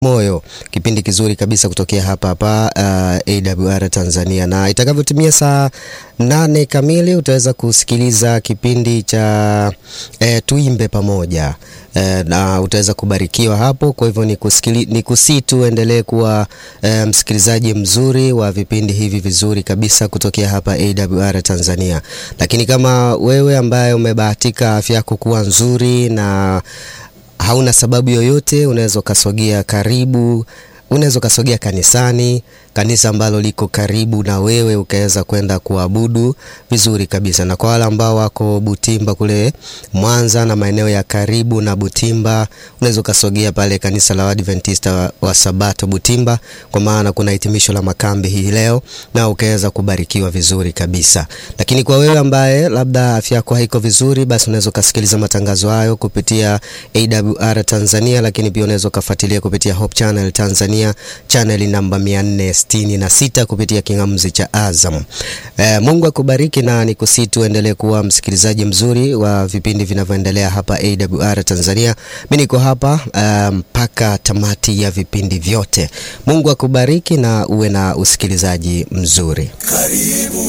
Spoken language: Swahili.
moyo kipindi kizuri kabisa kutokea hapa hapa uh, AWR Tanzania, na itakavyotimia saa nane kamili utaweza kusikiliza kipindi cha eh, tuimbe pamoja eh, na utaweza kubarikiwa hapo. Kwa hivyo ni kusii tu endelee kuwa eh, msikilizaji mzuri wa vipindi hivi vizuri kabisa kutokea hapa AWR Tanzania. Lakini kama wewe ambaye umebahatika afya yako kuwa nzuri na hauna sababu yoyote, unaweza ukasogea karibu, unaweza ukasogea kanisani, kanisa ambalo liko karibu na wewe, ukaweza kwenda kuabudu vizuri kabisa. Na kwa wale ambao wako Butimba kule Mwanza na maeneo ya karibu na Butimba, unaweza ukasogea pale kanisa la Waadventista wa Sabato Butimba, kwa maana kuna hitimisho la makambi hii leo, na ukaweza kubarikiwa vizuri kabisa. Lakini kwa wewe ambaye labda afya yako haiko vizuri, basi unaweza ukasikiliza matangazo hayo kupitia AWR Tanzania, lakini pia unaweza ukafuatilia kupitia Hope Channel Tanzania, channel namba 466 kupitia kingamuzi cha Azam. E, Mungu akubariki na nikusii tu endelee kuwa msikilizaji mzuri wa vipindi vinavyoendelea hapa AWR Tanzania. Mimi niko hapa mpaka um, tamati ya vipindi vyote. Mungu akubariki na uwe na usikilizaji mzuri. Karibu